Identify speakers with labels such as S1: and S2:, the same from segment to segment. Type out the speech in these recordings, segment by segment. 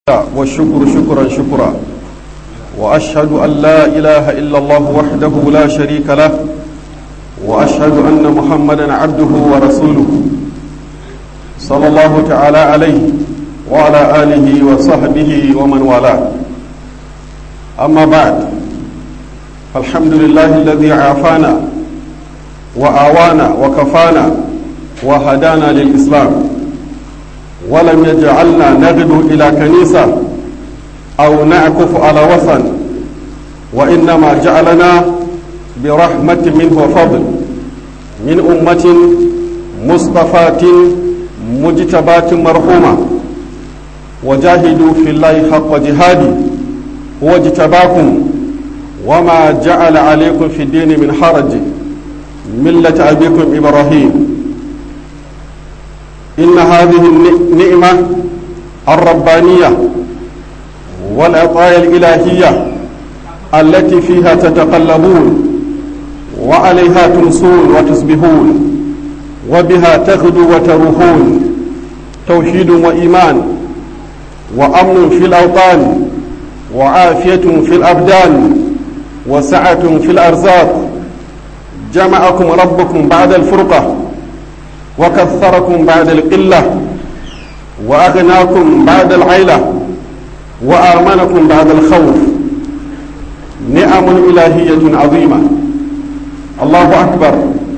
S1: والشكر شكرا شكرا وأشهد أن لا إله إلا الله وحده لا شريك له وأشهد أن محمدا عبده ورسوله صلى الله تعالى عليه وعلى آله وصحبه ومن والاه أما بعد فالحمد لله الذي عافانا وآوانا وكفانا وهدانا للإسلام ولم يجعلنا نغدو إلى كنيسة أو نعكف على وثن وإنما جعلنا برحمة منه وفضل من أمة مصطفاة مجتباة مرحومة وجاهدوا في الله حق جهادي هو اجتباكم وما جعل عليكم في الدين من حرج ملة أبيكم إبراهيم إن هذه النعمة الربانية والعطايا الإلهية التي فيها تتقلبون وعليها تمسون وتصبحون وبها تغدو وتروحون توحيد وإيمان وأمن في الأوطان وعافية في الأبدان وسعة في الأرزاق جمعكم ربكم بعد الفرقة وكثركم بعد القلة وأغناكم بعد العيلة وآمنكم بعد الخوف نعم إلهية عظيمة الله أكبر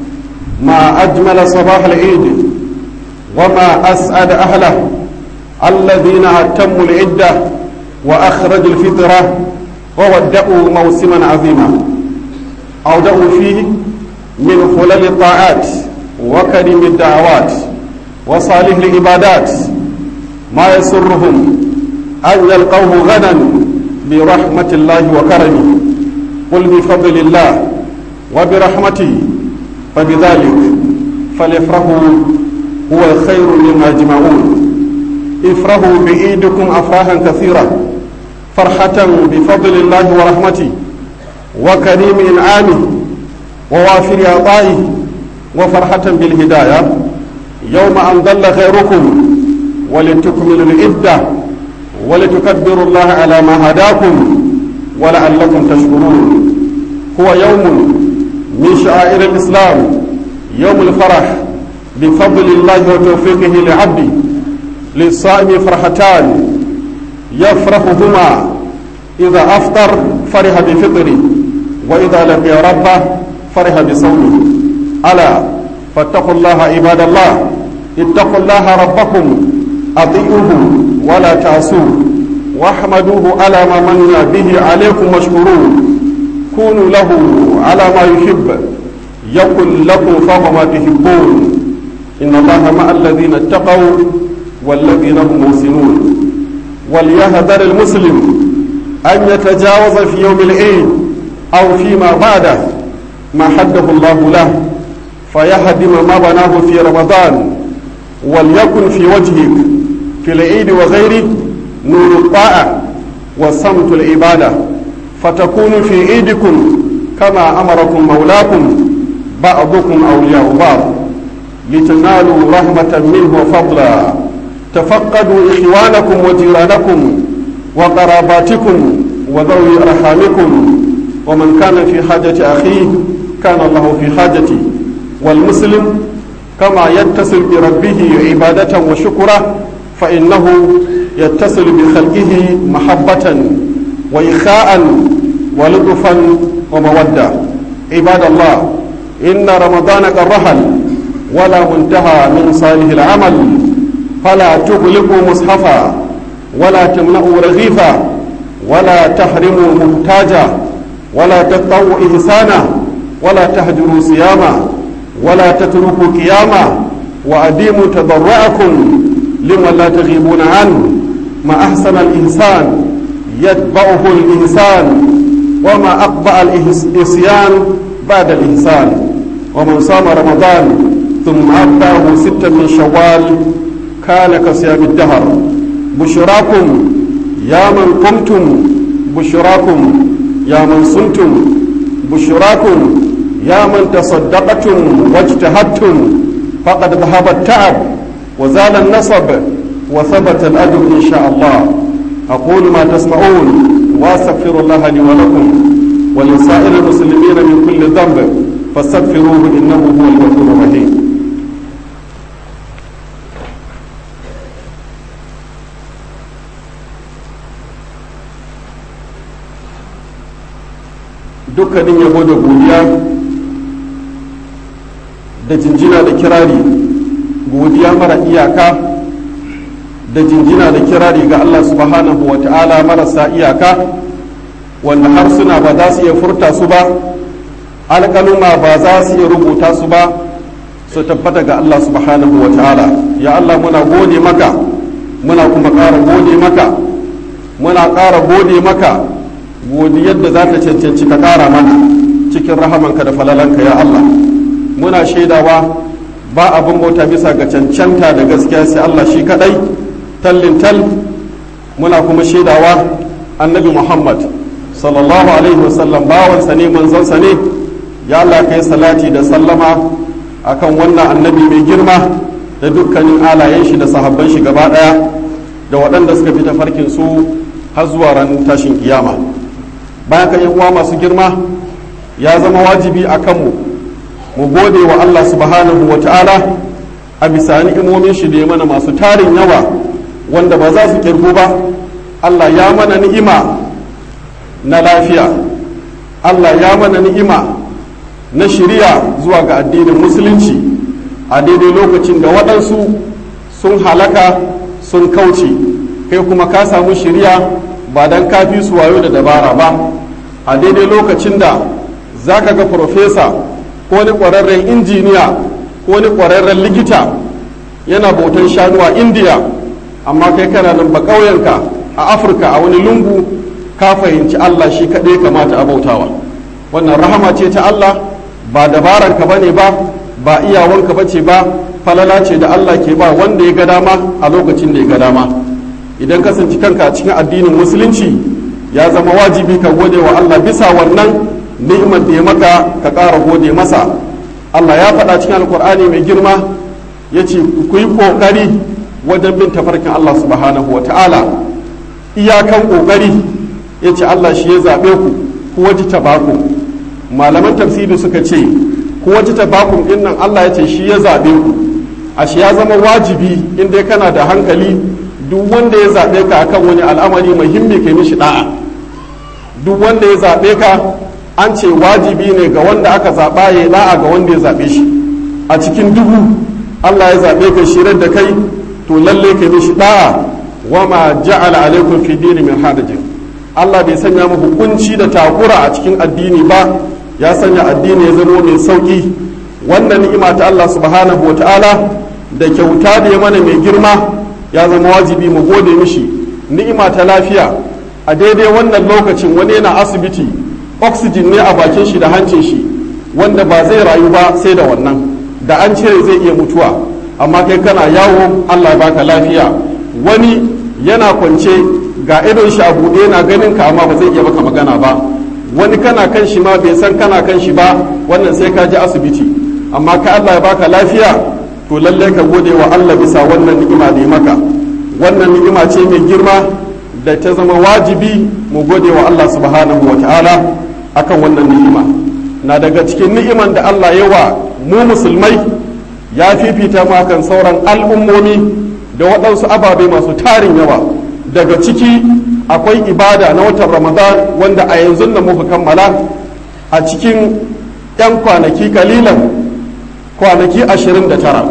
S1: ما أجمل صباح العيد وما أسعد أهله الذين أتموا العدة وأخرجوا الفطرة وودأوا موسما عظيما أودأوا فيه من خلل الطاعات وكريم الدعوات وصالح العبادات ما يسرهم أن يلقوه غدا برحمة الله وكرمه قل بفضل الله وبرحمته فبذلك فليفرحوا هو الخير مما يجمعون افرحوا بإيدكم أفراحا كثيرة فرحة بفضل الله ورحمته وكريم إنعامه ووافر عطائه وفرحة بالهداية يوم أن ضل خيركم ولتكملوا العدة ولتكبروا الله على ما هداكم ولعلكم تشكرون هو يوم من شعائر الإسلام يوم الفرح بفضل الله وتوفيقه لعبده للصائم فرحتان يفرحهما إذا أفطر فرح بفطره وإذا لقي ربه فرح بصومه ألا فاتقوا الله عباد الله اتقوا الله ربكم أطيعوه ولا تعصوه واحمدوه على ما من به عليكم واشكروه كونوا له على ما يحب يكن لكم فوق ما تحبون إن الله مع الذين اتقوا والذين هم محسنون وليهذر المسلم أن يتجاوز في يوم العيد أو فيما بعده ما حده الله له فيهدم ما بناه في رمضان وليكن في وجهك في العيد وغيره نور الطاعة وصمت العبادة فتكون في عيدكم كما أمركم مولاكم بعضكم أولياء بعض لتنالوا رحمة منه وفضلا تفقدوا إخوانكم وجيرانكم وقراباتكم وذوي أرحامكم ومن كان في حاجة أخيه كان الله في حاجته والمسلم كما يتصل بربه عبادة وشكرا فإنه يتصل بخلقه محبة وإخاء ولطفا ومودة عباد الله إن رمضان قد رحل ولا منتهى من صالح العمل فلا تغلقوا مصحفا ولا تمنعوا رغيفا ولا تحرموا محتاجا ولا تقطعوا إحسانا ولا تهجروا صياما ولا تتركوا قياما وأديموا تضرعكم لمن لا تغيبون عنه ما أحسن الإنسان يتبعه الإنسان وما أقبع الإسيان بعد الإنسان ومن صام رمضان ثم أتبعه ستا من شوال كان كصيام الدهر بشراكم يا من قمتم بشراكم يا من صمتم بشراكم يا من تصدقتم واجتهدتم فقد ذهب التعب وزال النصب وثبت الأجر إن شاء الله أقول ما تسمعون وأستغفر الله لي ولكم ولسائر المسلمين من كل ذنب فاستغفروه إنه هو الغفور الرحيم dukkanin yabo da godiya da jinjina da kirari godiya mara iyaka da jinjina da kirari ga Allah subhanahu wa ta'ala marasa iyaka wanda harsuna ba za su iya furta su ba alƙaluma ba za su iya rubuta su ba su tabbata ga Allah subhanahu wa ta'ala ya Allah muna gode maka muna kuma ƙara gode maka muna ƙara gode maka godiyar da za ta cancanci ka ƙara mana cikin rahamanka da falalanka ya Allah muna shaidawa ba abin bauta bisa ga cancanta da gaskiya sai Allah shi kadai tallin tal muna kuma shaidawa annabi Muhammad sallallahu alaihi wasallam bawansa ne manzonsa ne ya Allah kai salati da sallama akan wannan annabi mai girma da dukkanin alayen shi da sahabban shi gaba daya da waɗanda suka fi tafarkin su har zuwa ran tashin kiyama bayan kan uwa masu girma ya zama wajibi a kanmu mu gode wa Allah subhanahu wa ta'ala a bisa ni'imomin shi da ya mana masu tarin yawa wanda ba za su kirgu ba Allah ya mana ni'ima na lafiya Allah ya mana ni'ima na shiriya zuwa ga addinin musulunci a daidai lokacin da waɗansu sun halaka sun kauce kai kuma ka samu shiriya ba don kafi su wayo da dabara ba a daidai lokacin da za ka ga profesa ko wani ƙwararren injiniya ko wani ƙwararren likita yana bautan shanu a indiya amma kai kana nan ba ƙauyenka a afirka a wani lungu ka fahimci allah shi kaɗai kamata a bautawa wannan rahama ce ta allah ba dabaranka ba ne ba ba iyawanka ba ce ba falala ce da allah ke ba wanda ya ga dama a lokacin da ya ga dama idan kasance kanka a cikin addinin musulunci ya zama wajibi ka gode wa Allah bisa wannan ni'imar da ya maka ka ƙara gode masa Allah ya faɗa cikin alkur'ani mai girma ya ce ku yi ƙoƙari wajen bin tafarkin Allah subhanahu wa ta'ala iyakan ƙoƙari ya ce Allah shi ya zaɓe ku ku waji tabakum malaman tafsiri suka ce ku waji tabakum ɗin nan Allah ya ce shi ya zaɓe ku ashe ya zama wajibi in dai kana da hankali duk wanda ya zaɓe ka akan wani al'amari muhimmi kai mishi da'a duk wanda ya zaɓe ka an ce wajibi ne ga wanda aka zaɓa ya da'a ga wanda ya zaɓe shi a cikin dubu Allah ya zaɓe ka shirar da kai to lalle kai mishi da'a wa ma ja'ala alaikum fi dini min hadajin Allah bai sanya mu hukunci da takura a cikin addini ba ya sanya addini ya zama mai sauki wannan ni'ima ta Allah subhanahu wa ta'ala da kyauta da ya mana mai girma ya zama wajibi mu gode mishi ni'ima ta lafiya a daidai wannan lokacin wani yana asibiti oxygen ne a bakin shi da hancin shi wanda ba zai rayu ba sai da wannan da an cire zai iya mutuwa amma kai kana yawo Allah baka lafiya wani yana kwance ga idon shi a buɗe yana ganin ka amma ba zai iya maka magana ba wani kana kan shi ma bai san kana kan shi ba wannan sai ka je asibiti amma ka Allah ya baka lafiya to lallai ka gode wa Allah bisa wannan ni'ima da ya maka wannan ni'ima ce mai girma da ta zama wajibi mu gode wa Allah subhanahu wa ta'ala akan wannan ni'ima na daga cikin ni'iman da Allah ya wa mu musulmai ya fifita mu akan sauran al'ummomi da waɗansu ababe masu tarin yawa daga ciki akwai ibada na watan ramadan wanda a yanzu nan muka kammala a cikin 'yan kwanaki kalilan kwanaki 29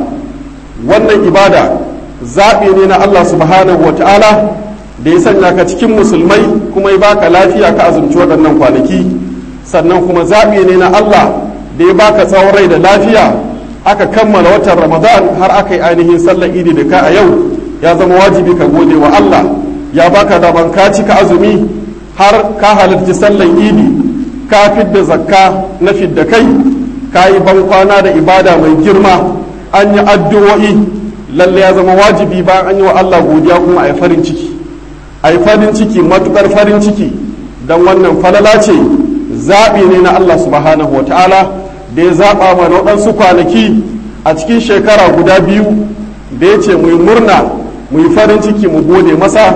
S1: wannan ibada zaɓi ne na Allah subhanahu wa ta'ala da ya sanya ka cikin musulmai kuma ya baka lafiya ka azumci waɗannan kwanaki sannan kuma zaɓi ne na Allah da ya baka tsawon rai da lafiya aka kammala watan ramadan har aka yi ainihin sallar idi da ka a yau ya zama wajibi ka gode wa Allah ya baka daman ka cika azumi har ka halarci sallar idi ka fidda zakka na fidda kai ka yi bankwana da ibada mai girma an yi addu'o'i lalle ya zama wajibi bayan an yi wa Allah godiya kuma a yi farin ciki a yi farin ciki matukar farin ciki don wannan falala ce zaɓi ne na Allah subhanahu wa ta'ala da ya zaɓa mana waɗansu kwanaki a cikin shekara guda biyu da ya ce mu yi murna mu yi farin ciki mu gode masa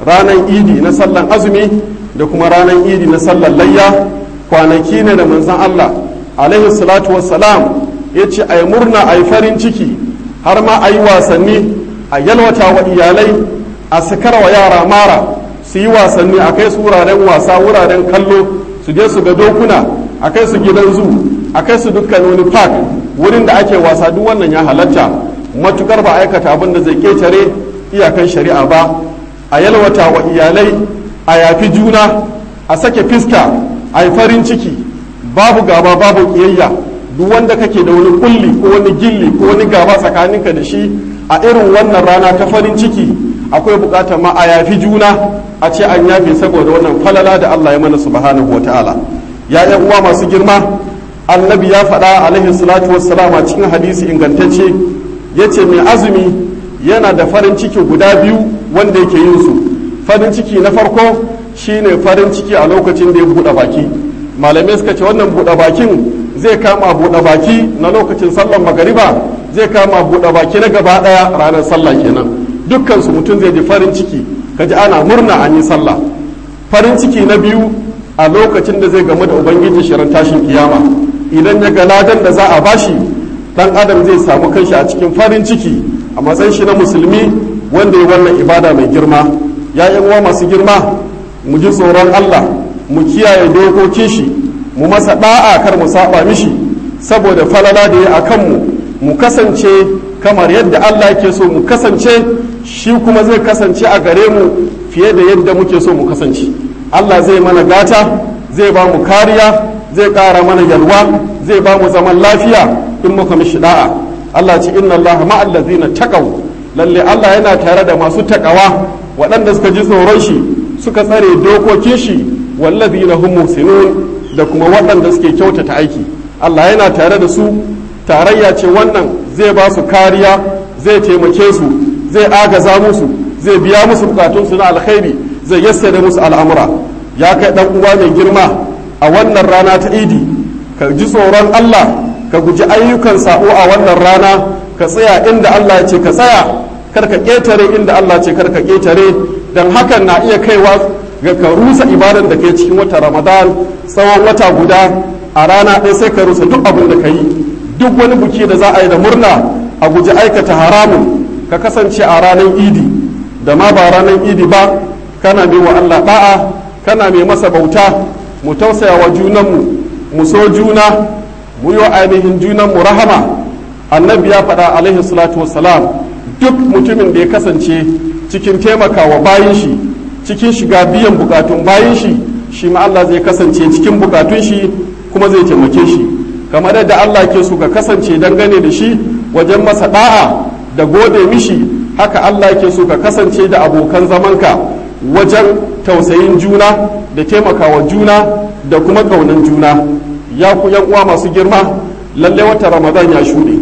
S1: ranar idi na sallan azumi da kuma ranar idi na sallan layya kwanaki ne da manzan Allah alaihi salatu wassalam ya ce a yi murna a yi farin ciki har ma a yi wasanni a yalwata wa iyalai a sakar wa yara mara su yi wasanni a kai su wuraren wasa wuraren kallo su je su ga dokuna a kai su gidan zu a kai su dukkan wani park wurin da ake wasa duk wannan ya halatta matukar ba aikata abin da zai ketare iyakan shari'a ba a yalwata wa iyalai a yafi juna a sake fiska a yi farin ciki babu gaba babu kiyayya duk wanda kake da wani kulli ko wani gilli ko wani gaba tsakaninka da shi a irin wannan rana ta farin ciki akwai bukatar ma a yafi juna a ce an yafe saboda wannan falala da Allah ya mana subhanahu wa ta'ala ya yan uwa masu girma annabi ya faɗa alaihi salatu wassalam a cikin hadisi ingantacce yace mai azumi yana da farin ciki guda biyu wanda yake yin su farin ciki na farko shine farin ciki a lokacin da ya buɗe baki malamai suka ce wannan buɗe bakin zai kama buɗe baki na lokacin sallar magariba zai kama buɗe baki na gaba ɗaya ranar sallah kenan dukkan su mutum zai ji farin ciki kaji ana murna an yi sallah farin ciki na biyu a lokacin da zai gamu da ubangiji shirin tashin kiyama idan ya ga ladan da za a bashi dan adam zai samu kanshi a cikin farin ciki a matsayin shi na musulmi wanda ya wannan ibada mai girma ya uwa masu girma mu ji tsoron Allah mu kiyaye dokokin shi mu masa da'a kar mu saba mishi saboda falala da ya akan mu mu kasance kamar yadda Allah yake so mu kasance shi kuma zai kasance a gare mu fiye da yadda muke so mu kasance Allah zai mana gata zai ba mu kariya zai ƙara mana yalwa zai ba mu zaman lafiya in muka mishi da'a Allah ce inna Allah ma'al ladzina taqaw lalle Allah yana tare da masu takawa waɗanda suka ji tsoron shi suka tsare dokokin shi walladzina hum muhsinun da kuma waɗanda suke kyautata aiki Allah yana tare da su tarayya ce wannan zai ba su kariya zai taimake su zai agaza musu zai biya musu bukatunsu na alkhairi zai yassare musu al'amura ya kai dan uwa mai girma a wannan rana ta idi ka ji tsoron Allah ka guji ayyukan sabo a wannan rana ka tsaya inda Allah ya ce ka tsaya kar ka ƙetare inda Allah ce kar ka ƙetare dan hakan na iya kaiwa ga ka rusa ibadan da kai cikin wata Ramadan tsawon wata guda a rana ɗaya sai ka rusa duk abin da ka yi duk wani buki da za a yi da murna a guji aikata haramun ka kasance a ranar idi da ma ba ranar idi ba kana mai wa Allah da'a kana mai masa bauta mu tausaya wa junanmu mu so juna mu yi wa ainihin junanmu rahama annabi ya faɗa alaihi salatu wassalam duk mutumin da ya kasance cikin taimakawa bayan shi cikin shiga biyan bukatun bayan shi shi ma Allah zai kasance cikin bukatun shi kuma zai taimake shi kamar yadda Allah ke so ka kasance dangane da shi wajen masa da'a da gode mishi haka Allah ke so ka kasance da abokan zamanka wajen tausayin juna da taimakawa juna da kuma ƙaunan juna ya ku yan uwa masu girma lalle wata ramadan ya shuɗe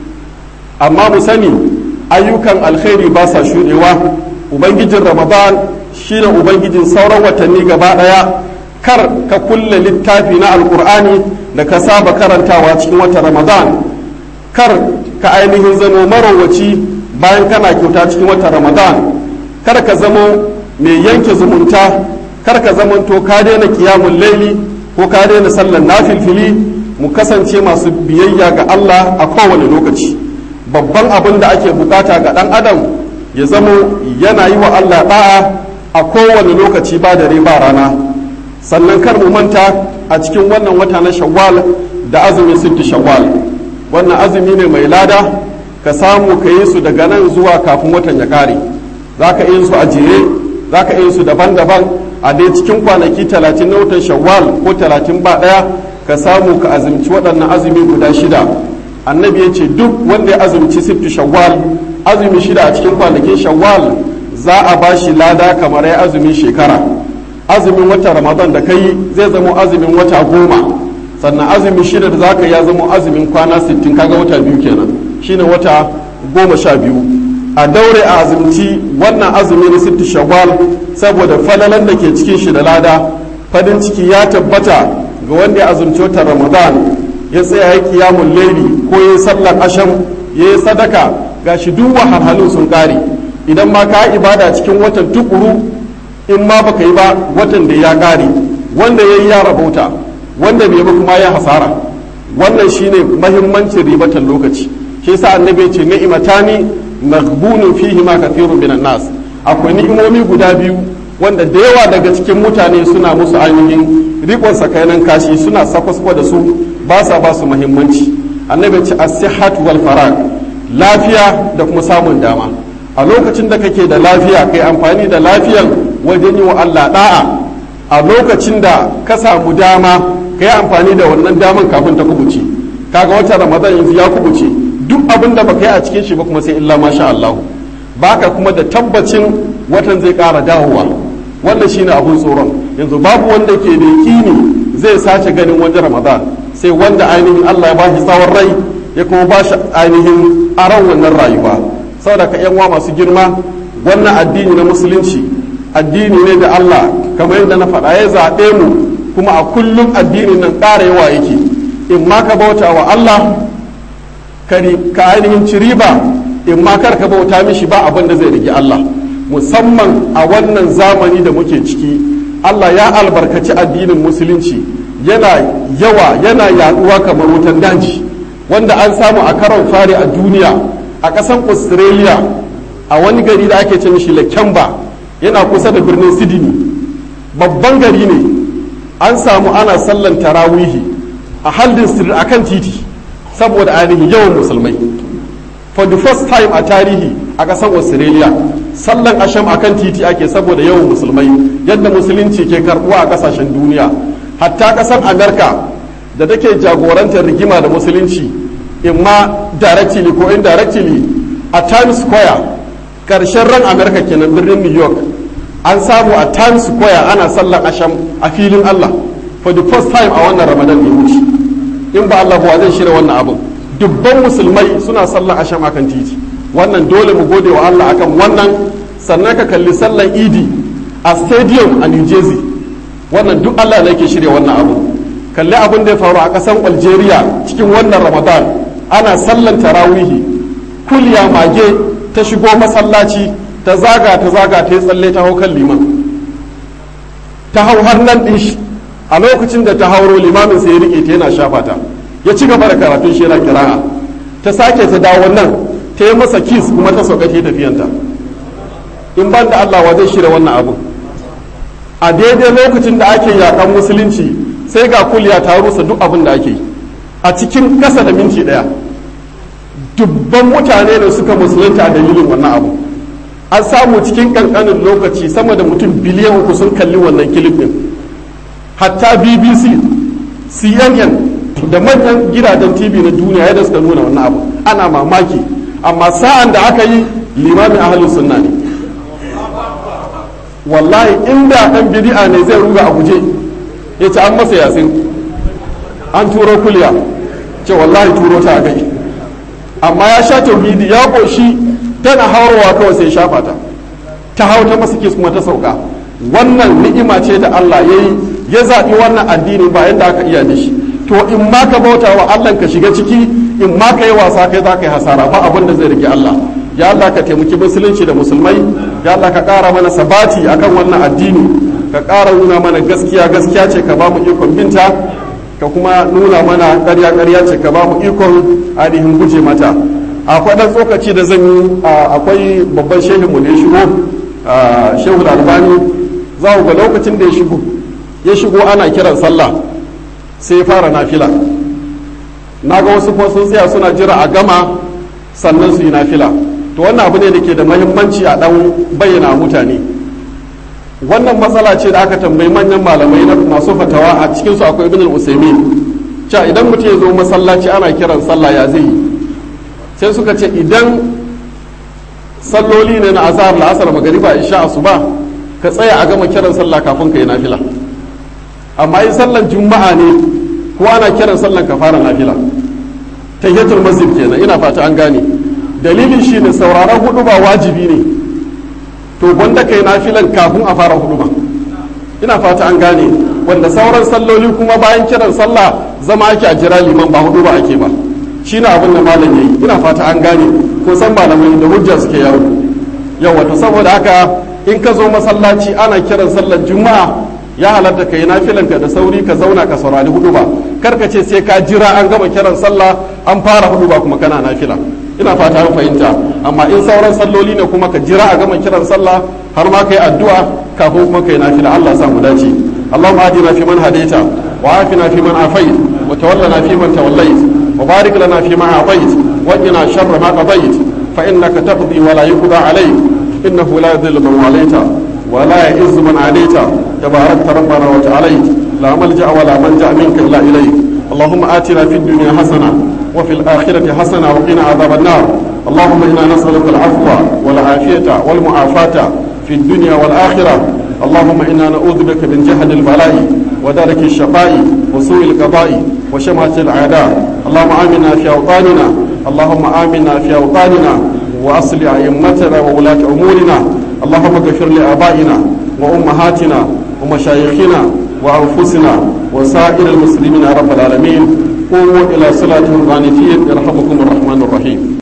S1: amma mu sani ayyukan alkhairi ba sa shuɗewa ubangijin ramadan shine ubangijin sauran watanni gaba ɗaya kar ka kulle littafi na alkur'ani da ka saba karantawa cikin wata ramadan kar ka ainihin zamo marowaci bayan kana kyauta cikin wata ramadan kar ka zamo mai yanke zumunta kar ka zamanto ka daina kiyamun laili ko ka daina sallan nafilfili mu kasance masu biyayya ga Allah a kowane lokaci babban abin da ake bukata ga dan adam ya zamo yana yi wa Allah da'a a kowane lokaci ba dare ba rana sannan kar mu manta a cikin wannan wata na shawwal da azumin sitti shawwal wannan azumi ne mai lada ka samu ka yi su daga nan zuwa kafin watan ya kare za ka yi su a jere za ka yi su daban-daban a dai cikin kwanaki talatin na watan shawwal ko talatin ba ɗaya ka samu ka azumci waɗannan azumi guda shida annabi ya ce duk wanda ya azumci sifti shawwal azumi shida a cikin kwanakin shawwal za a ba shi lada kamar ya azumin shekara azumin wata ramadan da kai zai zama azumin wata goma sannan azumi shida da za ka ya zama azumin kwana sittin kaga wata biyu kenan shine wata goma sha biyu a daure a azumci wannan azumi na sitti shawwal saboda falalan da ke cikin shi da lada farin ciki ya tabbata ga wanda ya azumci watan ramadan ya tsaya ya kiyamun laili ko ya yi sallar asham ya yi sadaka ga shi duk wahalhalun sun kare idan ma ka ibada cikin watan tukuru in ma baka yi ba watan da ya ƙare wanda ya yi ya rabauta wanda bai ba kuma ya hasara wannan shine mahimmancin ribatan lokaci shi yasa annabi ya ce ni'matani maghbunun fihi ma kathirun minan nas akwai ni'imomi guda biyu wanda da yawa daga cikin mutane suna musu ainihin rikon sakainan kashi suna sakwaskwa da su ba sa ba su muhimmanci annabi ce as-sihhat wal farag lafiya da kuma samun dama a lokacin da kake da lafiya kai amfani da lafiyan wajen yi wa Allah da'a a lokacin da ka samu dama kai amfani da wannan daman kafin ta kubuce kaga wata ramadan yanzu ya kubuce duk abin da baka yi a cikin shi ba kuma sai illa masha Allah baka kuma da tabbacin watan zai ƙara dawowa wannan shine abun tsoron yanzu babu wanda ke da yakini zai sace ganin wajen ramadan sai wanda ainihin Allah ya bashi tsawon rai ya kuma bashi ainihin aron wannan rayuwa saboda ka yan masu girma wannan addini na musulunci addini ne da Allah kamar yadda na faɗa ya zaɓe mu kuma a kullum addinin nan ƙara yawa yake in ma ka bauta wa Allah ka ainihin ci riba in ma kar ka bauta mishi ba abin da zai rigi Allah musamman a wannan zamani da muke ciki Allah ya albarkaci addinin musulunci yana yawa yana yaduwa kamar wutan daji wanda an samu a karon fari a duniya a ƙasan australia a wani gari da ake ce mishi lakemba yana kusa da birnin sydney babban gari ne an samu ana sallan tarawihi a haldin street akan titi saboda ainihin yawan musulmai for the first time a tarihi a ƙasar australia sallan asham akan titi ake saboda yawan musulmai yadda musulunci ke karbuwa a ƙasashen duniya hatta ƙasar america da take jagorantar rigima da musulunci imma directly ko indirectly a times square ƙarshen ran america kenan birnin new york an samu a times square ana sallan asham a filin allah for the first time a wannan ramadan ya wuce in ba Allah ba zai shirya wannan abin dubban musulmai suna sallan asham akan titi wannan dole mu gode wa Allah akan wannan sannan ka kalli sallan idi a stadium a New Jersey wannan duk Allah ne ke shirya wannan abu kalli abin da ya faru a ƙasar Algeria cikin wannan Ramadan ana sallan tarawihi kulya mage ta shigo masallaci ta zaga ta zaga ta yi tsalle ta hau kan liman ta hau har nan ɗin shi a lokacin da ta hauro limamin sai ya rike ta yana shafa ta ya ci gaba da karatun shi yana kira'a ta sake ta dawo nan ta yi masa kis kuma ta sauka ta tafiyanta in ban da Allah wa zai shirya wannan abu a daidai lokacin da ake yakan musulunci sai ga kuliya ta rusa duk abin da ake yi a cikin kasa da minti daya dubban mutane ne suka musulunta a dalilin wannan abu an samu cikin kankanin lokaci sama da mutum biliyan uku sun kalli wannan kilif din hatta bbc cnn da manyan gidajen tv na duniya yadda suka nuna wannan abu ana mamaki amma sa'an da aka yi limamin ahalin sunna ne wallahi inda dan bidi'a ne zai ruga a guje ya ce an masa yasin an turo kulya ce wallahi turo ta gai amma ya sha tauhidi ya koshi tana haurowa kawai sai shafa ta ta hau ta masa kuma ta sauka wannan ni'ima ce da Allah ya yi ya zaɓi wannan addini ba yadda aka iya da shi to in ma ka bauta wa Allah ka shiga ciki in ma ka yi wasa kai za ka yi hasara ba abin da zai rike Allah ya Allah ka taimaki musulunci da musulmai ya Allah ka ƙara mana sabati akan wannan addini ka ƙara nuna mana gaskiya gaskiya ce ka ba mu ikon binta ka kuma nuna mana ƙarya ƙarya ce ka ba mu ikon ainihin guje mata akwai ɗan tsokaci da zan yi akwai babban shehinmu da ya shigo shehu albani za ku ga lokacin da ya shigo ya shigo ana kiran sallah sai ya fara nafila na ga wasu kuma sun tsaya suna jira a gama sannan su yi nafila to wannan abu ne da ke da mahimmanci a dan bayyana mutane wannan matsala ce da aka tambayi manyan malamai na masu fatawa a cikinsu akwai ibn al-usaimin cewa idan mutum ya zo masallaci ana kiran sallah ya zai yi sai suka ce idan salloli ne na azhar la'asar magariba isha asuba ka tsaya a gama kiran sallah kafin ka yi nafila amma in sallan juma'a ne ko ana kiran sallan ka fara nafila tayyatul masjid kenan ina fata an gane dalilin shine sauraron hudu ba wajibi ne to gwanda kai nafilan kafin a fara hudu ba ina fata an gane wanda sauran salloli kuma bayan kiran sallah zama ake a jira liman ba hudu ba ake ba shine abin da malam yayi ina fata an gane ko san malamai da hujja suke yawo yawa to saboda haka in ka zo masallaci ana kiran sallar juma'a ya halatta ka yi nafilanka da sauri ka zauna ka saurari hudu ba kar ka ce sai ka jira an gama kiran sallah an fara hudu ba kuma kana nafila ina fata an fahimta amma in sauran salloli ne kuma ka jira a gama kiran sallah har ma kai addu'a kafin kuma kai nafila Allah sa mu dace اللهم آتنا فيمن هديت وعافنا فيمن عافيت وتولنا فيمن توليت وبارك لنا فيما أعطيت وقنا شر ما قضيت فإنك تقضي ولا يقضى عليك إنه لا يذل من واليت ولا يعز من عليت تباركت ربنا وتعاليت لا ملجأ ولا منجأ منك إلا إليك اللهم آتنا في الدنيا حسنة وفي الآخرة حسنة وقنا عذاب النار اللهم إنا نسألك العفو والعافية والمعافاة في الدنيا والآخرة اللهم إنا نعوذ بك من جهد البلاء ودرك الشقاء وسوء القضاء وشمهة الأعداء اللهم آمنا في أوطاننا اللهم آمنا في أوطاننا وأصل أئمتنا وولاة أمورنا اللهم اغفر لآبائنا وأمهاتنا ومشايخنا وأنفسنا وسائر المسلمين يا رب العالمين قوموا إلى صلاة القانتين يرحمكم الرحمن الرحيم